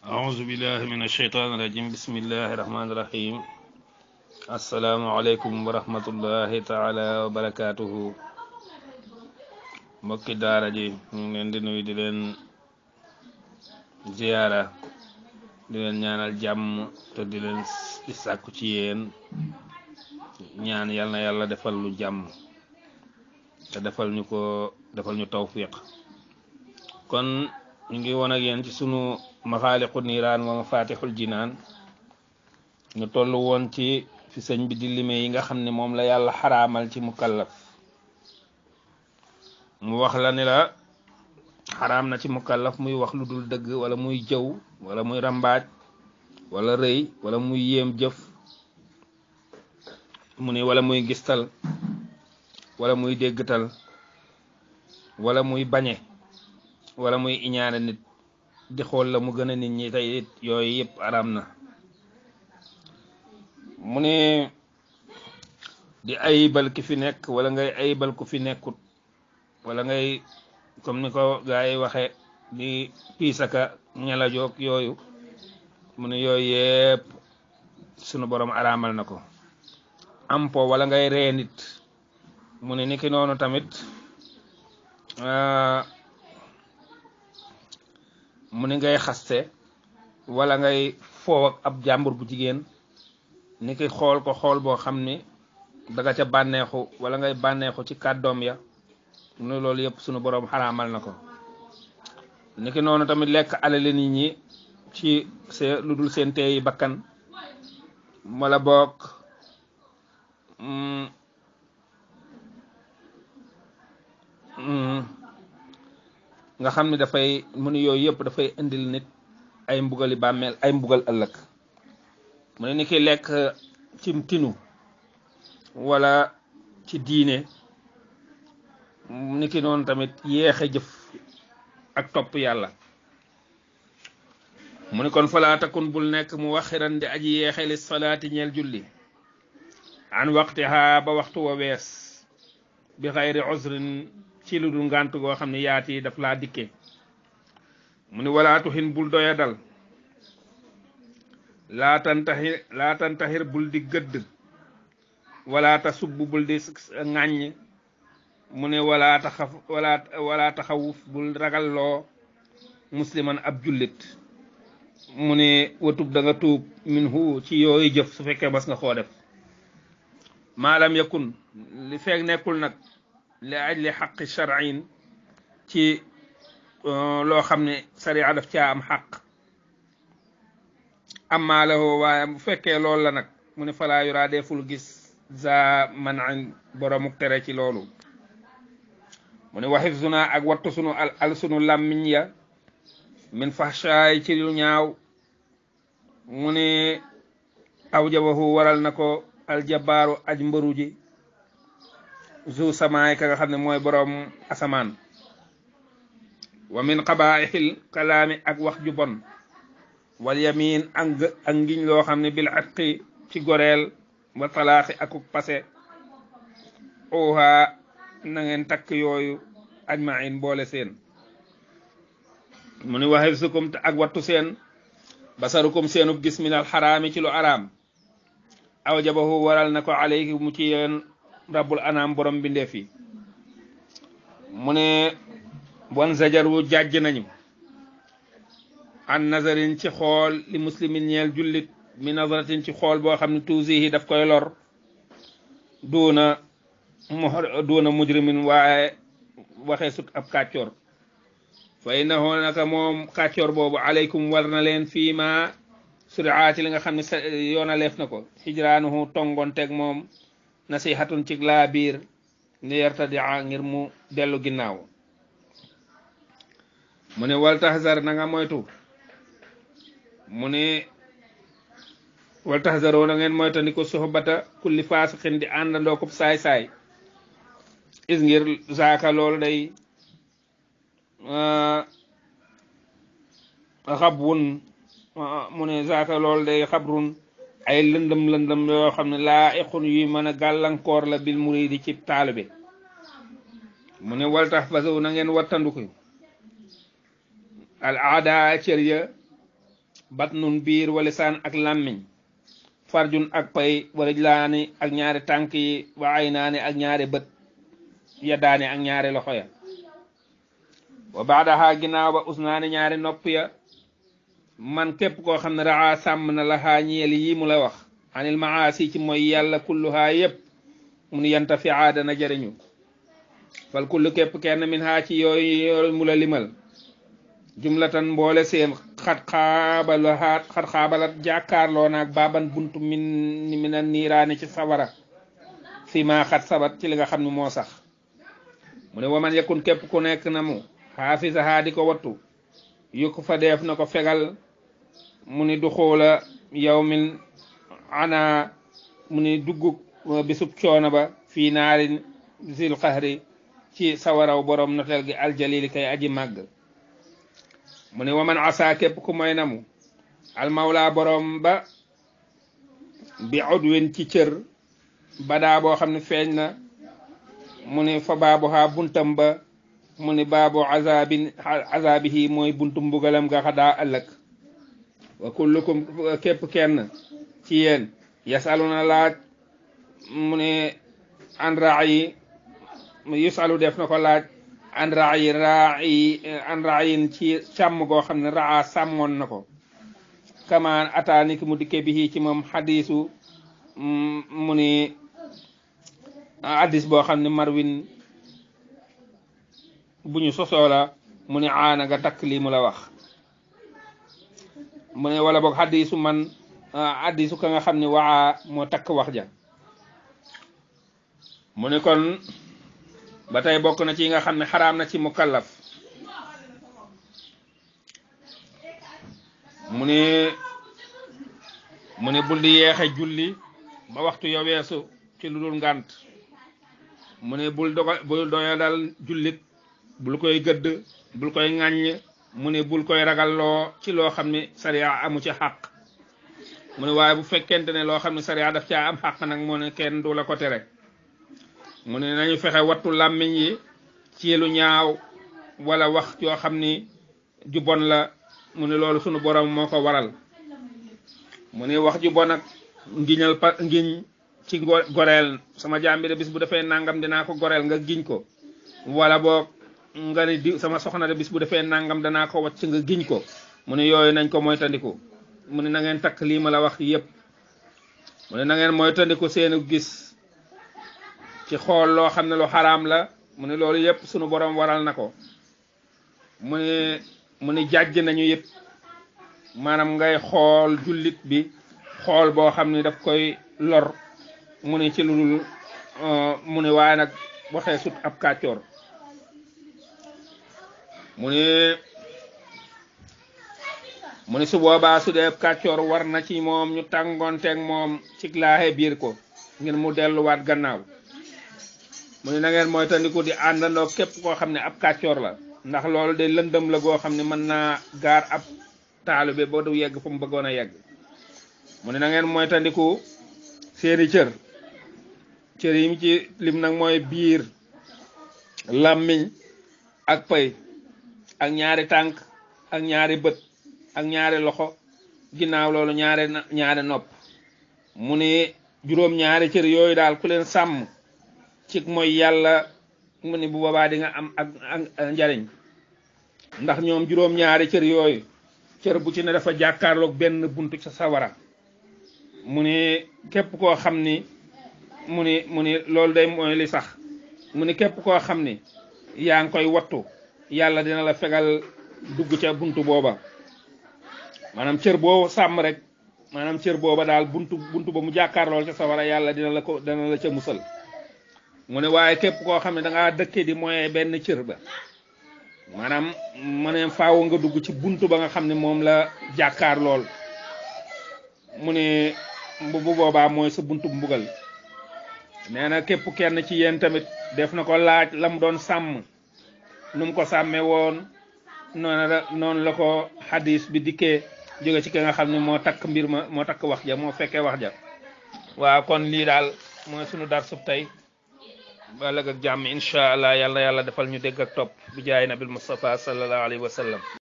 أعوذ بالله من الشيطان الرجيم بسم الله الرحمن الرحيم السلام عليكم ورحمة الله تعالى وبركاته mbokki daara ji ñu ngi leen di nuyu di leen ziyaara di leen ñaanal jàmm te di leen di sàkku ci yéen ñaan yal na yàlla defal lu jàmm te defal ñu ko defal ñu tawfiq kon ñu ngi woon ak yéen ci sunu maxaaliqu niiraan wa mafatixul jinaan ñu toll woon ci fi sëñ bi di lime yi nga xam ne moom la yàlla xaraamal ci mukallaf mu wax la ni la xaraam na ci mukallaf muy wax lu dul dëgg wala muy jëw wala muy rambaaj wala rëy wala muy yéem jëf mu ni wala muy gistal wala muy déggtal wala muy bañe wala muy iñaane nit di xool la mu gën a nit ñi tey it yooyu yëpp araam na mu ne di ayibal ki fi nekk wala ngay ayibal ku fi nekkut wala ngay comme ni ko gaa yi waxe di piisaka ñala joog yooyu mu ne yooyu yëpp sunu borom araamal na ko am po wala ngay ree nit mu ne niki noonu tamit mu ni ngay xaste wala ngay foow ak ab jàmbur bu jigéen ni ki xool ko xool boo xam ni daga ca bànneexu wala ngay bànneexu ci kàddoom ya mu ne loolu yëpp sunu boroom xaraamal na ko ni ki noonu tamit lekk alali nit ñi ci see lu dul seen teeyi bakkan wala boog nga xam ne dafay mu ne yooyu yëpp dafay indil nit ay mbugali bàmmeel ay mbugal ëllëg mu ne ni ki lekk ci tinu wala ci diine ni ki noonu tamit yéexe jëf ak topp yàlla mu ne kon falaa takun bul nekk mu waxiran di aji yeexe li salaati ñeel julli an waqtiha ba waxtu wa wees bi xayri usrin ci lu dul ngànt goo xam ne yaati daf laa dikke mu ni walaatu xin bul doya dal laa tantaxir laa tantaxir bul di gëdd wala ta subb bul di ŋàññ mu ne wala taxaf wala wala taxawuf bul ragalloo musliman ab jullit mu ne watub da nga tuub min hu ci yooyu jëf su fekkee mas nga koo def maalam yakun li feeg nekkul nag li ajli xaqi shar'in ci loo xam ne sariya daf caa am xaq amma lahu waaye bu fekkee loolu la nag mu ne falaa yuraa deful gis za man boromuk tere ci loolu mu ne waxif suna ak wattu sunu al al sunu làmmiñ ya min fahshaay ci lu ñaaw mu ne aw jabahu waral na ko aljabaaru aj mbëru ji zu samaay ka nga xam ne mooy boroom asamaan wa min qabaixil kalaami ak wax ju bon wal yamin ak ak ngiñ loo xam ne bil atqi ci goreel wa talaaxi akuk pase oha na ngeen takk yooyu ajmain boole seen mu ni waxif sukum te ak wattu seen basarukum seenub gis minal xaraami ci lu araam aw jabahu waral na ko alayhi mu ci yeen rabbul anaam borom bindeef yi mu ne bon zajar wu jàjj nañu an nazarin ci xool li muslimin ñeel jullit mi nazaratin ci xool boo xam ne tuusihi daf koy lor duuna mu duuna mujrimin waaye waxee sut ab kàccoor fa innahu naka moom kàccoor boobu aleykum war na leen fii ma suriaati li nga xam ne yoonaleef na ko hijraanuhu tongoon teg moom nasihatun ci laa biir ni yartadia ngir mu dellu ginnaaw mu ne wal tahzar na nga moytu mu ne wal tahzaroo na ngeen moyta ni ko soxbata kulli faasiqin di àndandoo ko saay-saay is ngir zaaka loolu day xabwun mu ne zaaka loolu day xabrun ay lëndëm lëndëm yoo xam ne laa iqun yuy mën a gàllankoor la bil muridi ci taalibe mu ne wal tax fasaw na ngeen wattanduku al aada cër ya batnun biir wa lisaan ak làmmiñ farjun ak pay wa rijlaani ak ñaari tànk yi wa aynaani ak ñaari bët yaddaani ak ñaari loxo ya wa baadaha ginnaaw ba usnaani ñaari nopp ya man képp koo xam ne raa sàmm na la xaa ñeel yi mu la wax anil maasi ci mooy yàlla kulluhaa yépp mu nu yanta fi aadana jëriñu fal kullu képp kenn min haa ci yooyu yooyu mu la limal jumlatan mboole seen xat xaabalaat xat xaabalat jàkkaarloo naag baaban buntu min mina niiraani ci sawara fi ma xat sabat ci li nga xam ne moo sax mu ne waman yakun képp ku nekk na mu xaafisa haa di ko wattu yukk fa def na ko fegal mu ni du xoola yow min ana mu ni dugg bisub coono ba fii naarin zil xahri ci sawaraw borom notel gi aljalili kay aji màgg mu ne waman asa képp ku moy namu almawla borom ba bi udwin ci cër badaa boo xam ne feeñ na mu ne fa baabu ha buntam ba mu ne baabu azabin azabihi mooy buntu mbugalam nga xadaa ëllëg wa kullukum képp kenn ci yéen yasaluna laaj mu ne an raayi yusalu def na ko laaj an raayi raayi an raayin ci càmm goo xam ne raa sàmmoon na ko kamaan ataani ki mu dikke bi ci moom xadiisu mu ni hadis boo xam ne marwin bu ñu sosoo la mu ne aana nga takk lii mu la wax mu ne wala boog hadisu man hadisu ka nga xam ne waa moo takk wax ja mu ne kon ba tey bokk na ci yi nga xam ne xaraam na ci mukallaf mu ne mu ne bul di yeexe julli ba waxtu ya weesu ci lu dul ngànt mu ne bul doga bul doya dal jullit bul koy gëdd bul koy ŋàññ mu ne bul koy ragalloo ci loo xam ne sariya amu ci xàq mu ne waaye bu fekkente ne loo xam ne sariya daf caa am xàq nag mu ne kenn du la ko tere mu ne nañu fexe wattu làmmiñ yi ci lu ñaaw wala wax yoo xam ni ju bon la mu ne loolu sunu borom moo ko waral mu ne wax ju bon ak ngiñal pa ngiñ ci goreel sama jaam bi de bis bu defee nangam dinaa ko goreel nga giñ ko wala boog nga ni di sama soxna de bis bu defee nangam danaa ko wacc nga giñ ko mu ne yooyu nañ ko moytandiku mu ne na ngeen takk lii ma la wax yépp mu ne na ngeen moytandiku seenu gis ci xool loo xam ne lu xaraam la mu ne loolu yépp sunu borom waral na ko mu ne mu ne jàjj nañu yépp maanaam ngay xool jullit bi xool boo xam ne daf koy lor mu ne ci lu dul mu ne waaye nag waxee sut ab kàccoor mu ne mu ne su boobaa su dee ab kàccoor war na ci moom ñu tàngoonteeg moom ci laaxe biir ko ngir mu delluwaat gannaaw mu ne na ngeen mooy tandiku di àndandoo képp koo xam ne ab kàccoor la ndax loolu de lëndëm la goo xam ne mën naa gaar ab taalibe ba du yegg fu mu bëggoon a yegg mu ne na ngeen mooy tandiku seeni cër cër yi mu ci lim nag mooy biir làmmiñ ak pay ak ñaari tànk ak ñaari bët ak ñaari loxo ginnaaw loolu ñaari ñaari nopp mu ne juróom ñaari cër yooyu daal ku leen sàmm ci mooy yàlla mu ne bu boobaa di nga am ak ak njariñ ndax ñoom juróom ñaari cër yooyu cër bu ci ne dafa jàkkaarloog benn buntu ca sawara mu ne képp koo xam ni mu ni mu ni loolu day mooy li sax mu ni képp koo xam ni yaa ngi koy wattu yàlla dina la fegal dugg ca buntu booba maanaam cër boo sàmm rek maanaam cër booba daal buntu buntu ba mu jàkkaarlool ca sawara yàlla dina la ko dina la ca musal mu ne waaye képp koo xam ne da ngaa dëkke di moye benn cër ba maanaam mu ne faaw nga dugg ci buntu ba nga xam ne moom la jàkkaar lool mu ne bu boobaa mooy sa buntu mbugal nee na képp kenn ci yéen tamit def na ko laaj la mu doon sàmm nu mu ko sàmmee woon noonu la noonu la ko xadis bi dikkee jóge ci ki nga xam ne moo takk mbir ma moo takk wax ja moo fekkee wax ja waaw kon lii daal mooy sunu dar sub tey ba ëllëg ak jàmm incha allah yàlla yàlla defal ñu dégg ak topp bi jaay nabil Mustafa sallallahu alayhi wa sallam